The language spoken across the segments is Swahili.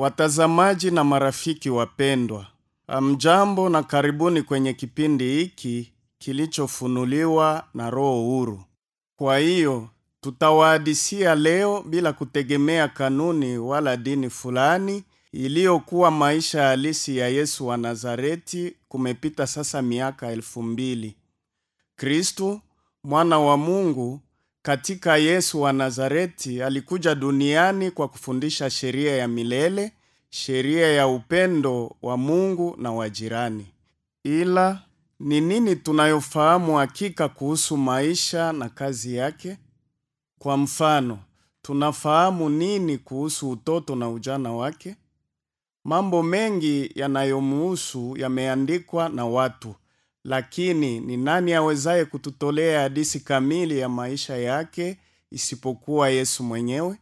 Watazamaji na marafiki wapendwa, amjambo na karibuni kwenye kipindi hiki kilichofunuliwa na Roho huru. Kwa hiyo tutawahadisia leo bila kutegemea kanuni wala dini fulani iliyokuwa maisha halisi ya Yesu wa Nazareti. Kumepita sasa miaka elfu mbili. Kristu mwana wa Mungu katika Yesu wa Nazareti alikuja duniani kwa kufundisha sheria ya milele, sheria ya upendo wa Mungu na wa jirani. Ila ni nini tunayofahamu hakika kuhusu maisha na kazi yake? Kwa mfano, tunafahamu nini kuhusu utoto na ujana wake? Mambo mengi yanayomuhusu yameandikwa na watu, lakini ni nani awezaye kututolea hadithi kamili ya maisha yake isipokuwa Yesu mwenyewe?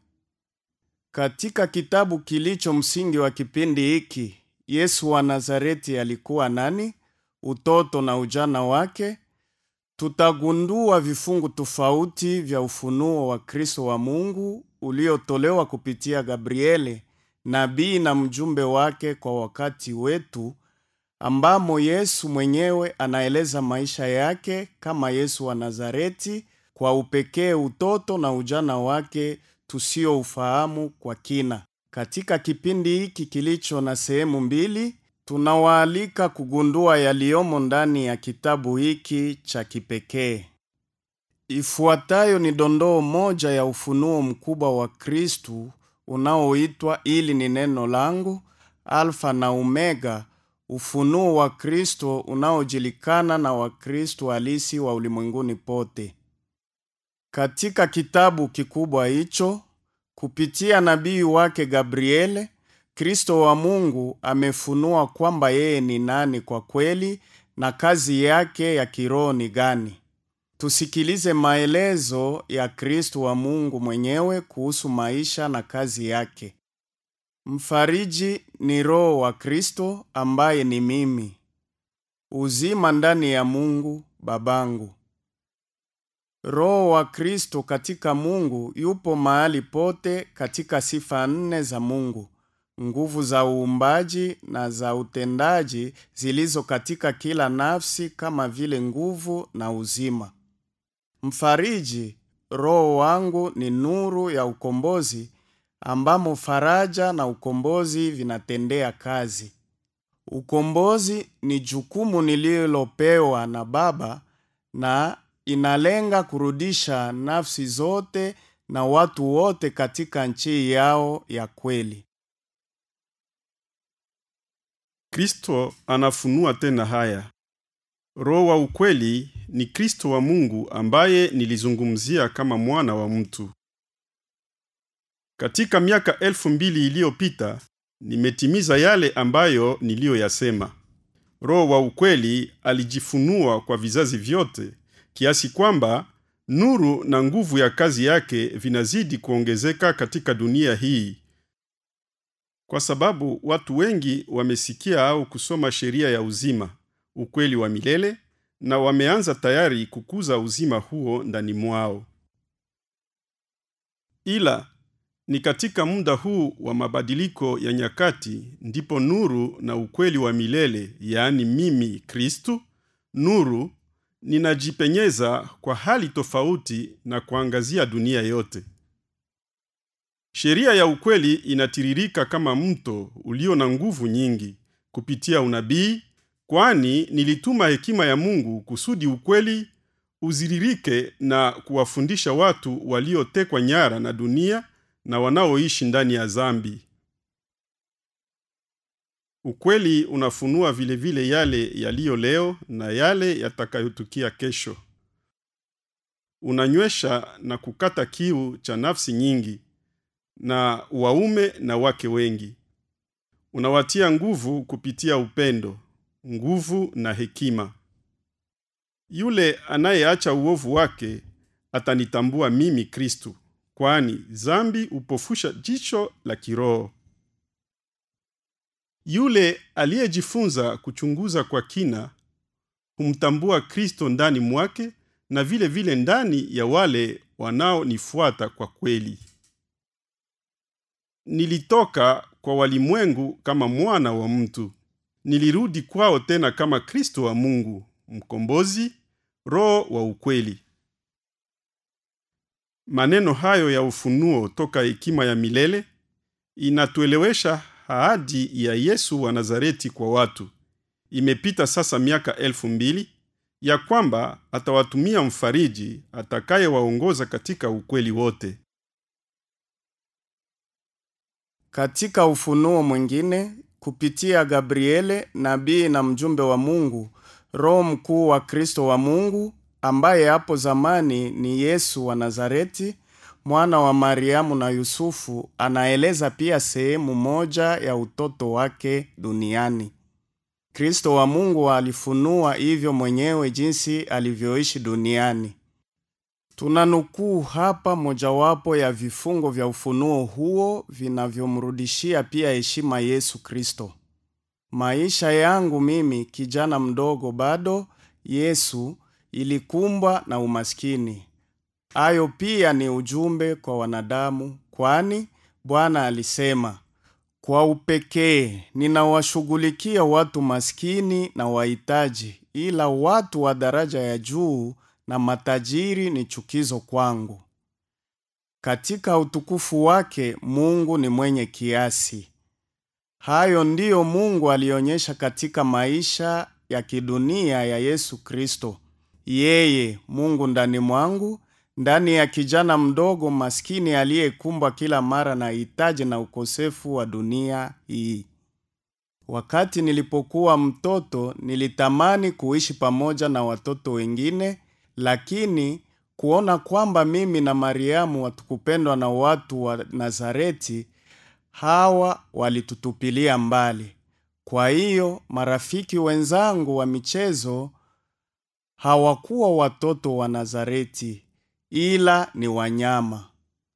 Katika kitabu kilicho msingi wa kipindi hiki, Yesu wa Nazareti alikuwa nani? Utoto na ujana wake, tutagundua vifungu tofauti vya ufunuo wa Kristo wa Mungu uliotolewa kupitia Gabriele, nabii na mjumbe wake kwa wakati wetu, ambamo Yesu mwenyewe anaeleza maisha yake kama Yesu wa Nazareti, kwa upekee utoto na ujana wake tusioufahamu kwa kina. Katika kipindi hiki kilicho na sehemu mbili, tunawaalika kugundua yaliyomo ndani ya kitabu hiki cha kipekee. Ifuatayo ni dondoo moja ya ufunuo mkubwa wa Kristu unaoitwa ili ni neno langu, Alfa na Omega, ufunuo wa Kristo unaojulikana na Wakristo halisi wa ulimwenguni pote. Katika kitabu kikubwa hicho, kupitia nabii wake Gabriele, Kristo wa Mungu amefunua kwamba yeye ni nani kwa kweli na kazi yake ya kiroho ni gani. Tusikilize maelezo ya Kristo wa Mungu mwenyewe kuhusu maisha na kazi yake. Mfariji ni Roho wa Kristo ambaye ni mimi. Uzima ndani ya Mungu Babangu. Roho wa Kristo katika Mungu yupo mahali pote katika sifa nne za Mungu, nguvu za uumbaji na za utendaji zilizo katika kila nafsi kama vile nguvu na uzima. Mfariji, Roho wangu ni nuru ya ukombozi ambamo faraja na ukombozi vinatendea kazi. Ukombozi ni jukumu nililopewa na Baba na inalenga kurudisha nafsi zote na watu wote katika nchi yao ya kweli. Kristo anafunua tena haya. Roho wa ukweli ni Kristo wa Mungu ambaye nilizungumzia kama mwana wa mtu. Katika miaka elfu mbili iliyopita nimetimiza yale ambayo niliyoyasema. Roho wa ukweli alijifunua kwa vizazi vyote kiasi kwamba nuru na nguvu ya kazi yake vinazidi kuongezeka katika dunia hii, kwa sababu watu wengi wamesikia au kusoma sheria ya uzima, ukweli wa milele, na wameanza tayari kukuza uzima huo ndani mwao. Ila ni katika muda huu wa mabadiliko ya nyakati ndipo nuru na ukweli wa milele, yaani mimi Kristu, nuru ninajipenyeza kwa hali tofauti na kuangazia dunia yote. Sheria ya ukweli inatiririka kama mto ulio na nguvu nyingi kupitia unabii, kwani nilituma hekima ya Mungu kusudi ukweli uziririke na kuwafundisha watu waliotekwa nyara na dunia na wanaoishi ndani ya dhambi. Ukweli unafunua vile vile yale yaliyo leo na yale yatakayotukia kesho. Unanywesha na kukata kiu cha nafsi nyingi na waume na wake wengi. Unawatia nguvu kupitia upendo, nguvu na hekima. Yule anayeacha uovu wake atanitambua mimi Kristu, kwani dhambi hupofusha jicho la kiroho. Yule aliyejifunza kuchunguza kwa kina humtambua Kristo ndani mwake na vile vile ndani ya wale wanaonifuata kwa kweli. Nilitoka kwa walimwengu kama mwana wa mtu. Nilirudi kwao tena kama Kristo wa Mungu, mkombozi, roho wa ukweli. Maneno hayo ya ufunuo toka hekima ya milele inatuelewesha ahadi ya Yesu wa Nazareti kwa watu. Imepita sasa miaka elfu mbili ya kwamba atawatumia mfariji atakayewaongoza katika ukweli wote. Katika ufunuo mwingine, kupitia Gabriele, nabii na mjumbe wa Mungu, Roho mkuu wa Kristo wa Mungu, ambaye hapo zamani ni Yesu wa Nazareti, mwana wa Mariamu na Yusufu, anaeleza pia sehemu moja ya utoto wake duniani. Kristo wa Mungu alifunua hivyo mwenyewe jinsi alivyoishi duniani. Tunanukuu hapa mojawapo ya vifungo vya ufunuo huo vinavyomrudishia pia heshima Yesu Kristo. Maisha yangu mimi kijana mdogo bado, Yesu, ilikumbwa na umaskini. Hayo pia ni ujumbe kwa wanadamu, kwani Bwana alisema, kwa upekee ninawashughulikia watu maskini na wahitaji, ila watu wa daraja ya juu na matajiri ni chukizo kwangu. Katika utukufu wake Mungu ni mwenye kiasi. Hayo ndiyo Mungu alionyesha katika maisha ya kidunia ya Yesu Kristo. Yeye Mungu ndani mwangu, ndani ya kijana mdogo maskini aliyekumbwa kila mara na hitaji na ukosefu wa dunia hii. Wakati nilipokuwa mtoto, nilitamani kuishi pamoja na watoto wengine, lakini kuona kwamba mimi na Mariamu hatukupendwa na watu wa Nazareti, hawa walitutupilia mbali. Kwa hiyo marafiki wenzangu wa michezo hawakuwa watoto wa Nazareti, ila ni wanyama.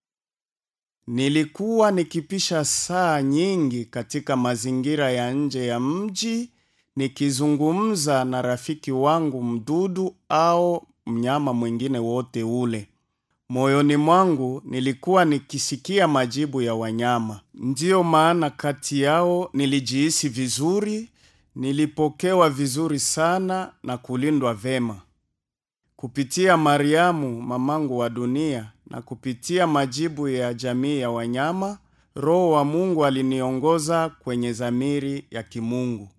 Nilikuwa nikipisha saa nyingi katika mazingira ya nje ya mji nikizungumza na rafiki wangu mdudu au mnyama mwingine wote ule. Moyoni mwangu nilikuwa nikisikia majibu ya wanyama. Ndiyo maana kati yao nilijihisi vizuri, nilipokewa vizuri sana na kulindwa vema. Kupitia Mariamu mamangu wa dunia na kupitia majibu ya jamii ya wanyama, Roho wa Mungu aliniongoza kwenye zamiri ya kimungu.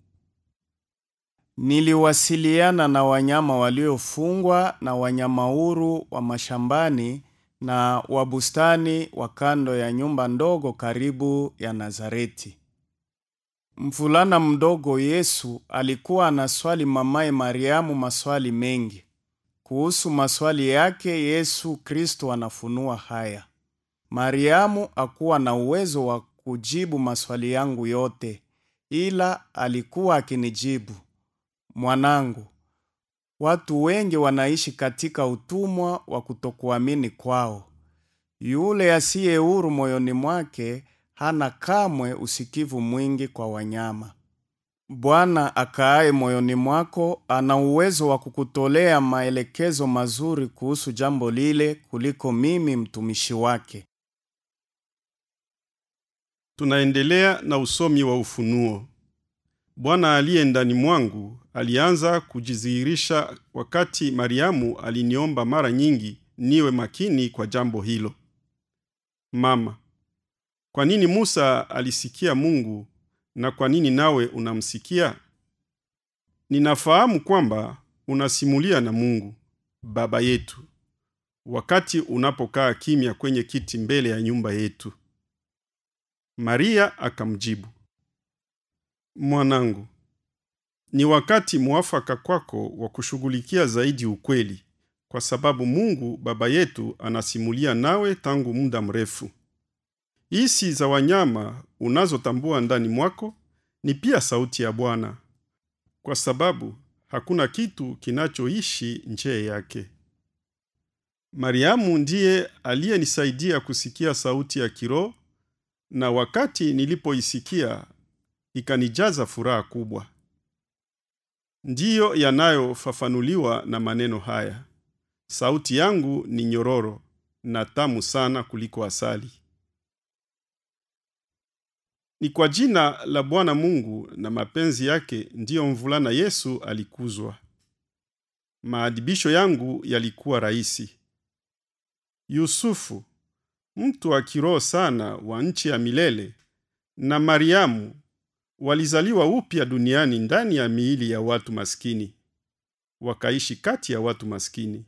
Niliwasiliana na wanyama waliofungwa na wanyama huru wa mashambani na wa bustani wa kando ya nyumba ndogo karibu ya Nazareti. Mvulana mdogo Yesu alikuwa anaswali mamaye Mariamu maswali mengi. Kuhusu maswali yake Yesu Kristo anafunua haya: Mariamu hakuwa na uwezo wa kujibu maswali yangu yote, ila alikuwa akinijibu, mwanangu, watu wengi wanaishi katika utumwa wa kutokuamini kwao. Yule asiye huru moyoni mwake hana kamwe usikivu mwingi kwa wanyama. Bwana akaaye moyoni mwako ana uwezo wa kukutolea maelekezo mazuri kuhusu jambo lile kuliko mimi mtumishi wake. Tunaendelea na usomi wa ufunuo. Bwana aliye ndani mwangu alianza kujidhihirisha wakati Mariamu aliniomba mara nyingi niwe makini kwa jambo hilo. Mama, kwa nini Musa alisikia Mungu na kwa nini nawe unamsikia? Ninafahamu kwamba unasimulia na Mungu Baba yetu wakati unapokaa kimya kwenye kiti mbele ya nyumba yetu. Maria akamjibu, Mwanangu, ni wakati mwafaka kwako wa kushughulikia zaidi ukweli, kwa sababu Mungu Baba yetu anasimulia nawe tangu muda mrefu. Hisi za wanyama unazotambua ndani mwako ni pia sauti ya Bwana, kwa sababu hakuna kitu kinachoishi nje yake. Mariamu ndiye aliyenisaidia kusikia sauti ya kiroho, na wakati nilipoisikia ikanijaza furaha kubwa. Ndiyo yanayofafanuliwa na maneno haya: sauti yangu ni nyororo na tamu sana kuliko asali. Ni kwa jina la Bwana Mungu na mapenzi yake ndiyo mvulana Yesu alikuzwa. Maadibisho yangu yalikuwa rahisi. Yusufu, mtu wa kiroho sana wa nchi ya milele, na Mariamu walizaliwa upya duniani ndani ya miili ya watu maskini, wakaishi kati ya watu maskini.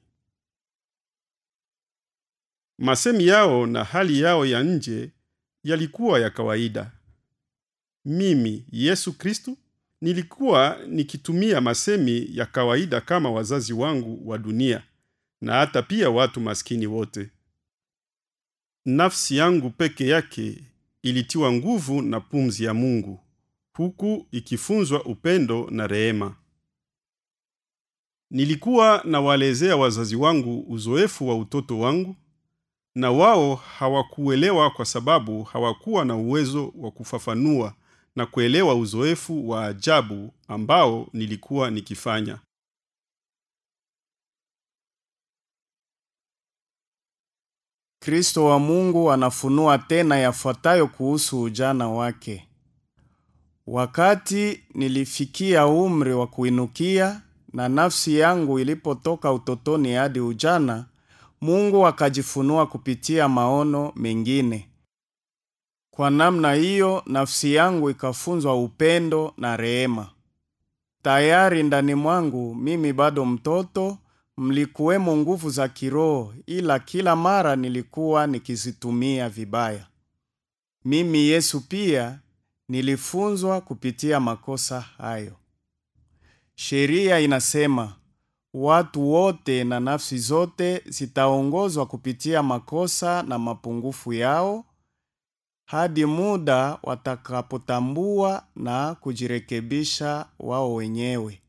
Masemi yao na hali yao ya nje yalikuwa ya kawaida. Mimi Yesu Kristo nilikuwa nikitumia masemi ya kawaida kama wazazi wangu wa dunia na hata pia watu maskini wote. Nafsi yangu peke yake ilitiwa nguvu na pumzi ya Mungu, huku ikifunzwa upendo na rehema. Nilikuwa nawalezea wazazi wangu uzoefu wa utoto wangu, na wao hawakuelewa kwa sababu hawakuwa na uwezo wa kufafanua na kuelewa uzoefu wa ajabu ambao nilikuwa nikifanya. Kristo wa Mungu anafunua tena yafuatayo kuhusu ujana wake. Wakati nilifikia umri wa kuinukia na nafsi yangu ilipotoka utotoni hadi ujana, Mungu akajifunua kupitia maono mengine. Kwa namna hiyo, nafsi yangu ikafunzwa upendo na rehema. Tayari ndani mwangu mimi bado mtoto, mlikuwemo nguvu za kiroho, ila kila mara nilikuwa nikizitumia vibaya. Mimi Yesu pia nilifunzwa kupitia makosa hayo. Sheria inasema watu wote na nafsi zote zitaongozwa kupitia makosa na mapungufu yao hadi muda watakapotambua na kujirekebisha wao wenyewe.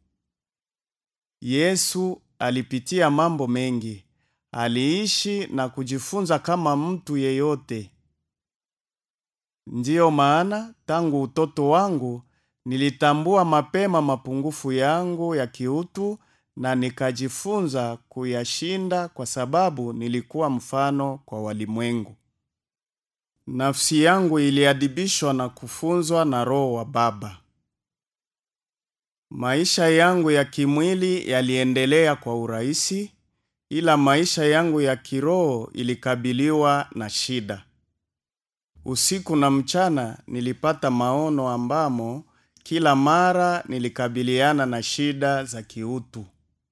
Yesu alipitia mambo mengi, aliishi na kujifunza kama mtu yeyote. Ndiyo maana tangu utoto wangu nilitambua mapema mapungufu yangu ya kiutu na nikajifunza kuyashinda kwa sababu nilikuwa mfano kwa walimwengu. Nafsi yangu iliadibishwa na kufunzwa na Roho wa Baba. Maisha yangu ya kimwili yaliendelea kwa urahisi, ila maisha yangu ya kiroho ilikabiliwa na shida. Usiku na mchana nilipata maono ambamo kila mara nilikabiliana na shida za kiutu.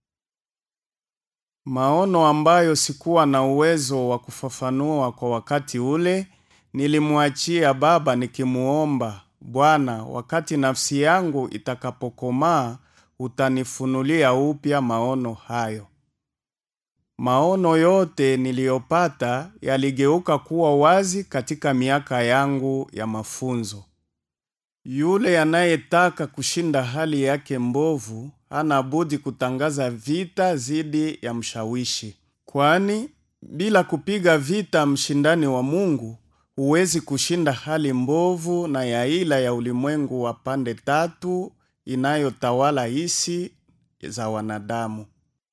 Maono ambayo sikuwa na uwezo wa kufafanua kwa wakati ule, nilimwachia Baba nikimuomba, Bwana, wakati nafsi yangu itakapokomaa, utanifunulia upya maono hayo. Maono yote niliyopata yaligeuka kuwa wazi katika miaka yangu ya mafunzo. Yule anayetaka kushinda hali yake mbovu hana budi kutangaza vita dhidi ya mshawishi, kwani bila kupiga vita mshindani wa Mungu huwezi kushinda hali mbovu na ya ila ya ulimwengu wa pande tatu inayotawala hisi za wanadamu.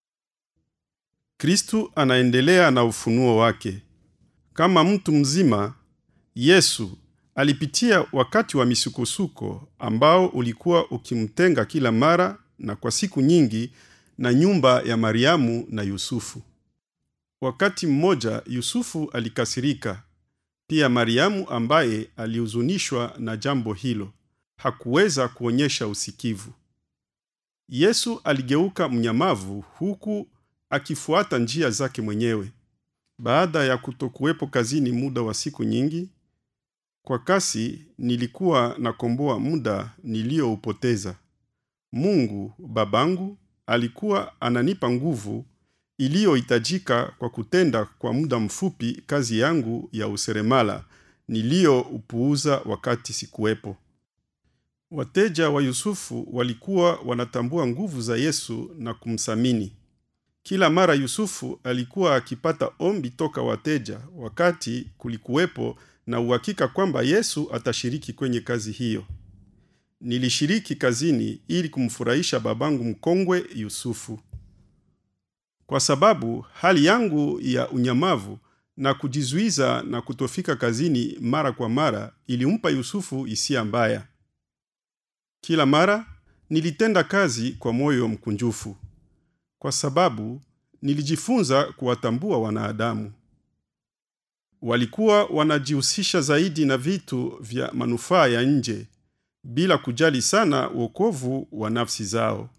Kristu anaendelea na ufunuo wake. Kama mtu mzima, Yesu alipitia wakati wa misukosuko ambao ulikuwa ukimtenga kila mara na kwa siku nyingi na nyumba ya Mariamu na Yusufu. Wakati mmoja Yusufu alikasirika. Pia Mariamu ambaye alihuzunishwa na jambo hilo hakuweza kuonyesha usikivu. Yesu aligeuka mnyamavu huku akifuata njia zake mwenyewe. Baada ya kutokuwepo kazini muda wa siku nyingi, kwa kasi nilikuwa nakomboa muda niliyoupoteza. Mungu Babangu alikuwa ananipa nguvu iliyohitajika kwa kutenda kwa muda mfupi kazi yangu ya useremala niliyoupuuza wakati sikuwepo. Wateja wa Yusufu walikuwa wanatambua nguvu za Yesu na kumsamini. Kila mara Yusufu alikuwa akipata ombi toka wateja wakati kulikuwepo na uhakika kwamba Yesu atashiriki kwenye kazi hiyo. Nilishiriki kazini ili kumfurahisha babangu mkongwe Yusufu. Kwa sababu hali yangu ya unyamavu na kujizuiza na kutofika kazini mara kwa mara ilimpa Yusufu hisia mbaya. Kila mara nilitenda kazi kwa moyo mkunjufu, kwa sababu nilijifunza kuwatambua wanadamu. Walikuwa wanajihusisha zaidi na vitu vya manufaa ya nje bila kujali sana wokovu wa nafsi zao.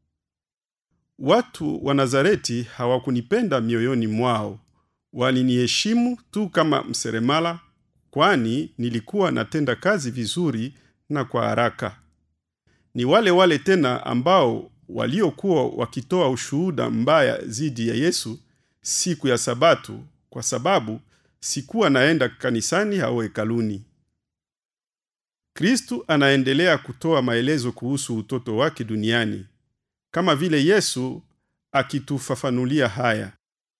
Watu wa Nazareti hawakunipenda mioyoni mwao, waliniheshimu tu kama mseremala, kwani nilikuwa natenda kazi vizuri na kwa haraka. Ni wale wale tena ambao waliokuwa wakitoa ushuhuda mbaya dhidi ya Yesu siku ya Sabato kwa sababu sikuwa naenda kanisani au hekaluni. Kristu anaendelea kutoa maelezo kuhusu utoto wake duniani kama vile Yesu akitufafanulia haya.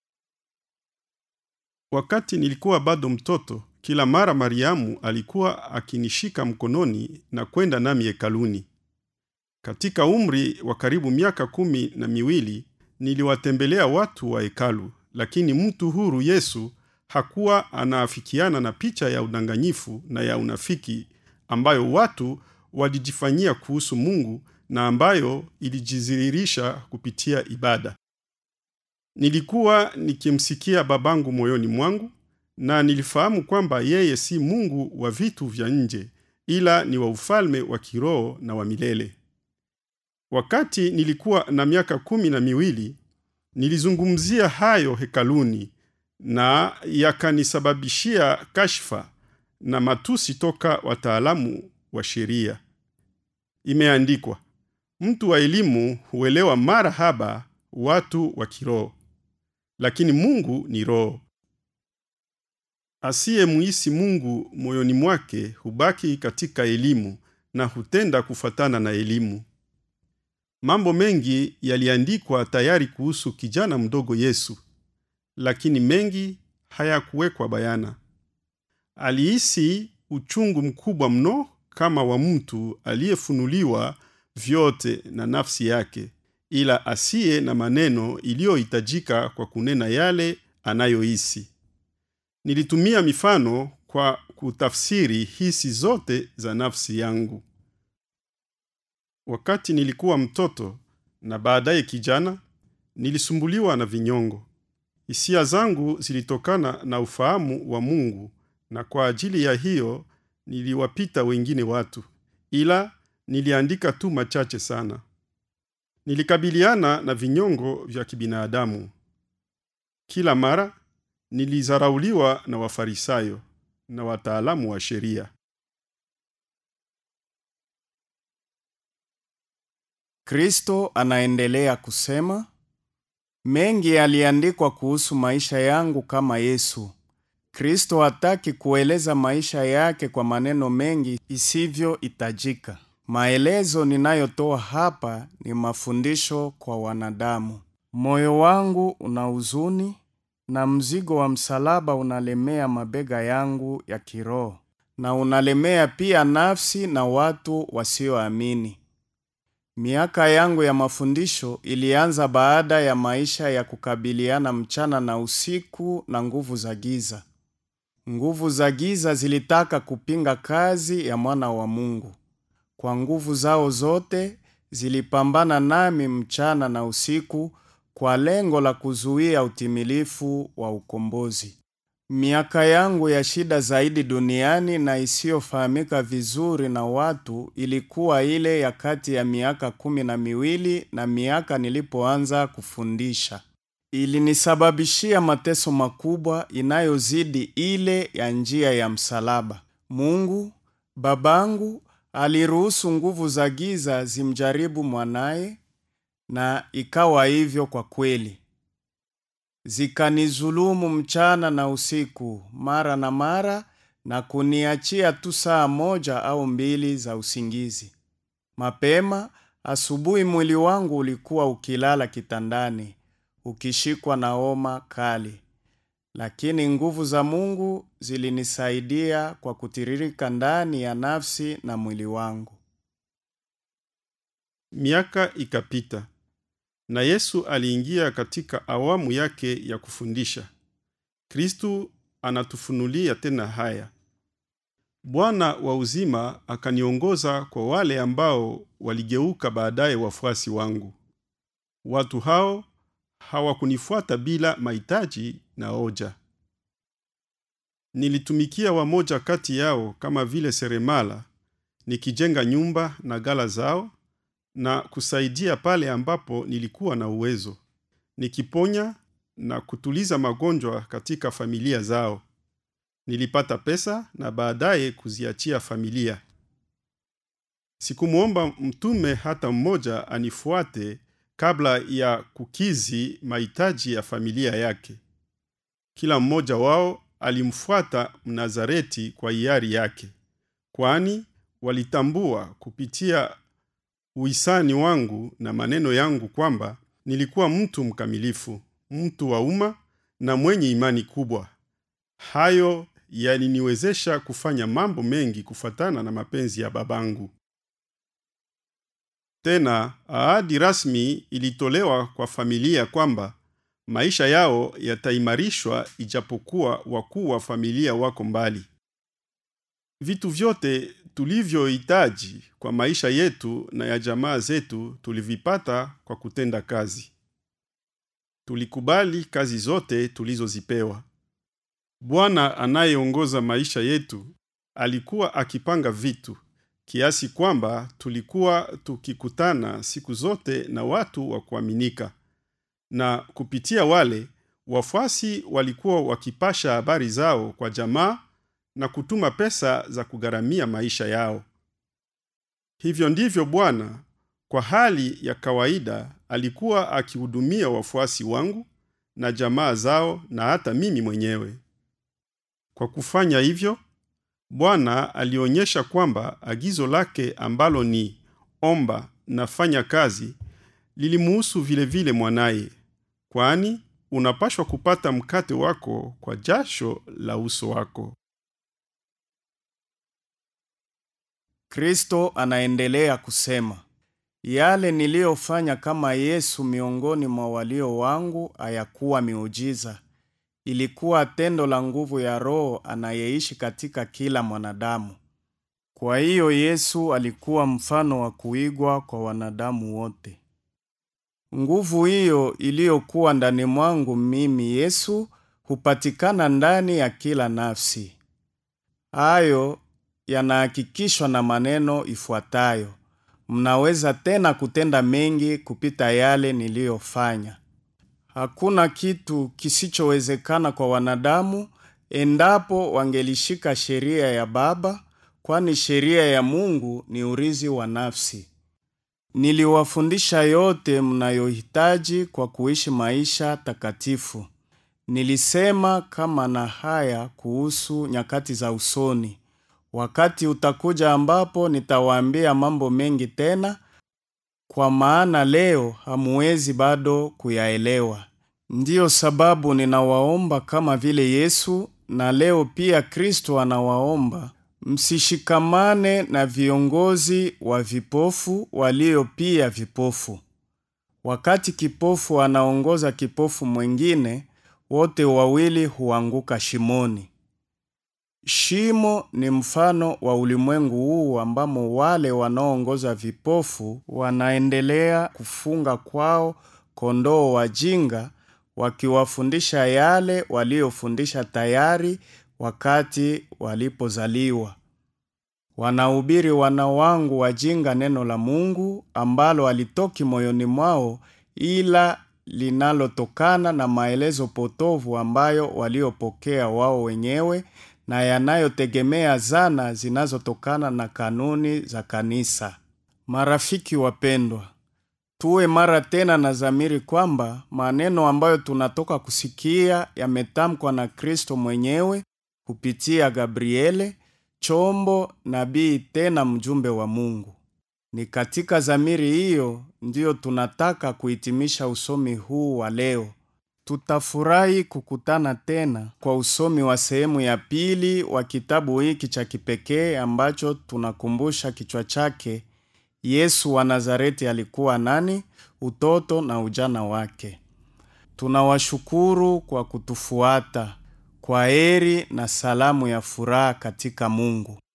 Wakati nilikuwa bado mtoto, kila mara Mariamu alikuwa akinishika mkononi na kwenda nami hekaluni. Katika umri wa karibu miaka kumi na miwili niliwatembelea watu wa hekalu, lakini mtu huru Yesu hakuwa anaafikiana na picha ya udanganyifu na ya unafiki ambayo watu walijifanyia kuhusu Mungu na ambayo ilijidhihirisha kupitia ibada. Nilikuwa nikimsikia babangu moyoni mwangu na nilifahamu kwamba yeye si Mungu wa vitu vya nje ila ni wa ufalme wa kiroho na wa milele. Wakati nilikuwa na miaka kumi na miwili nilizungumzia hayo hekaluni na yakanisababishia kashfa na matusi toka wataalamu wa sheria. Imeandikwa, mtu wa elimu huelewa mara haba watu wa kiroho, lakini Mungu ni roho. Asiyemuhisi Mungu moyoni mwake hubaki katika elimu na hutenda kufatana na elimu. Mambo mengi yaliandikwa tayari kuhusu kijana mdogo Yesu, lakini mengi hayakuwekwa bayana. Alihisi uchungu mkubwa mno kama wa mtu aliyefunuliwa vyote na nafsi yake, ila asiye na maneno iliyohitajika kwa kunena yale anayohisi. Nilitumia mifano kwa kutafsiri hisi zote za nafsi yangu. Wakati nilikuwa mtoto na baadaye kijana, nilisumbuliwa na vinyongo. Hisia zangu zilitokana na ufahamu wa Mungu, na kwa ajili ya hiyo niliwapita wengine watu, ila niliandika tu machache sana. Nilikabiliana na vinyongo vya kibinadamu. Kila mara nilizarauliwa na Wafarisayo na wataalamu wa sheria. Kristo anaendelea kusema, mengi yaliandikwa kuhusu maisha yangu kama Yesu. Kristo hataki kueleza maisha yake kwa maneno mengi isivyohitajika. Maelezo ninayotoa hapa ni mafundisho kwa wanadamu. Moyo wangu una huzuni na mzigo wa msalaba unalemea mabega yangu ya kiroho na unalemea pia nafsi na watu wasioamini. Miaka yangu ya mafundisho ilianza baada ya maisha ya kukabiliana mchana na usiku na nguvu za giza. Nguvu za giza zilitaka kupinga kazi ya mwana wa Mungu. Kwa nguvu zao zote zilipambana nami mchana na usiku kwa lengo la kuzuia utimilifu wa ukombozi. Miaka yangu ya shida zaidi duniani na isiyofahamika vizuri na watu ilikuwa ile ya kati ya miaka kumi na miwili na miaka nilipoanza kufundisha. Ilinisababishia mateso makubwa inayozidi ile ya njia ya msalaba. Mungu Babangu aliruhusu nguvu za giza zimjaribu mwanaye na ikawa hivyo kwa kweli. Zikanizulumu mchana na usiku mara na mara na kuniachia tu saa moja au mbili za usingizi. Mapema asubuhi mwili wangu ulikuwa ukilala kitandani, ukishikwa na homa kali. Lakini nguvu za Mungu zilinisaidia kwa kutiririka ndani ya nafsi na mwili wangu. Miaka ikapita na Yesu aliingia katika awamu yake ya kufundisha. Kristu anatufunulia tena haya: Bwana wa uzima akaniongoza kwa wale ambao waligeuka baadaye wafuasi wangu. Watu hao hawakunifuata bila mahitaji na hoja. Nilitumikia wamoja kati yao kama vile seremala, nikijenga nyumba na gala zao na kusaidia pale ambapo nilikuwa na uwezo, nikiponya na kutuliza magonjwa katika familia zao. Nilipata pesa na baadaye kuziachia familia. Sikumwomba mtume hata mmoja anifuate kabla ya kukizi mahitaji ya familia yake. Kila mmoja wao alimfuata Mnazareti kwa hiari yake, kwani walitambua kupitia uhisani wangu na maneno yangu kwamba nilikuwa mtu mkamilifu, mtu wa umma na mwenye imani kubwa. Hayo yaliniwezesha kufanya mambo mengi kufuatana na mapenzi ya babangu. Tena ahadi rasmi ilitolewa kwa familia kwamba maisha yao yataimarishwa ijapokuwa wakuu wa familia wako mbali. Vitu vyote tulivyohitaji kwa maisha yetu na ya jamaa zetu tulivipata kwa kutenda kazi. Tulikubali kazi zote tulizozipewa. Bwana anayeongoza maisha yetu alikuwa akipanga vitu kiasi kwamba tulikuwa tukikutana siku zote na watu wa kuaminika, na kupitia wale wafuasi walikuwa wakipasha habari zao kwa jamaa na kutuma pesa za kugharamia maisha yao. Hivyo ndivyo Bwana kwa hali ya kawaida alikuwa akihudumia wafuasi wangu na jamaa zao na hata mimi mwenyewe. Kwa kufanya hivyo, Bwana alionyesha kwamba agizo lake ambalo ni omba na fanya kazi lilimuhusu vile vile mwanaye, kwani unapashwa kupata mkate wako kwa jasho la uso wako. Kristo anaendelea kusema, yale niliyofanya kama Yesu miongoni mwa walio wangu hayakuwa miujiza, ilikuwa tendo la nguvu ya Roho anayeishi katika kila mwanadamu. Kwa hiyo Yesu alikuwa mfano wa kuigwa kwa wanadamu wote. Nguvu hiyo iliyokuwa ndani mwangu mimi Yesu hupatikana ndani ya kila nafsi. Hayo yanahakikishwa na maneno ifuatayo: mnaweza tena kutenda mengi kupita yale niliyofanya. Hakuna kitu kisichowezekana kwa wanadamu endapo wangelishika sheria ya Baba, kwani sheria ya Mungu ni urizi wa nafsi. Niliwafundisha yote mnayohitaji kwa kuishi maisha takatifu. Nilisema kama na haya kuhusu nyakati za usoni. Wakati utakuja ambapo nitawaambia mambo mengi tena, kwa maana leo hamuwezi bado kuyaelewa. Ndiyo sababu ninawaomba kama vile Yesu na leo pia Kristo anawaomba, msishikamane na viongozi wa vipofu walio pia vipofu. Wakati kipofu anaongoza kipofu mwingine, wote wawili huanguka shimoni. Shimo ni mfano wa ulimwengu huu ambamo wale wanaoongoza vipofu wanaendelea kufunga kwao kondoo wajinga, wakiwafundisha yale waliofundisha tayari wakati walipozaliwa. Wanahubiri wana wangu wajinga neno la Mungu ambalo halitoki moyoni mwao, ila linalotokana na maelezo potovu ambayo waliopokea wao wenyewe na yanayotegemea zana zinazotokana na kanuni za kanisa. Marafiki wapendwa, tuwe mara tena na dhamiri kwamba maneno ambayo tunatoka kusikia yametamkwa na Kristo mwenyewe kupitia Gabriele, chombo, nabii, tena mjumbe wa Mungu. Ni katika dhamiri hiyo ndiyo tunataka kuhitimisha usomi huu wa leo. Tutafurahi kukutana tena kwa usomi wa sehemu ya pili wa kitabu hiki cha kipekee ambacho tunakumbusha kichwa chake Yesu wa Nazareti alikuwa nani? Utoto na ujana wake. Tunawashukuru kwa kutufuata. Kwa heri na salamu ya furaha katika Mungu.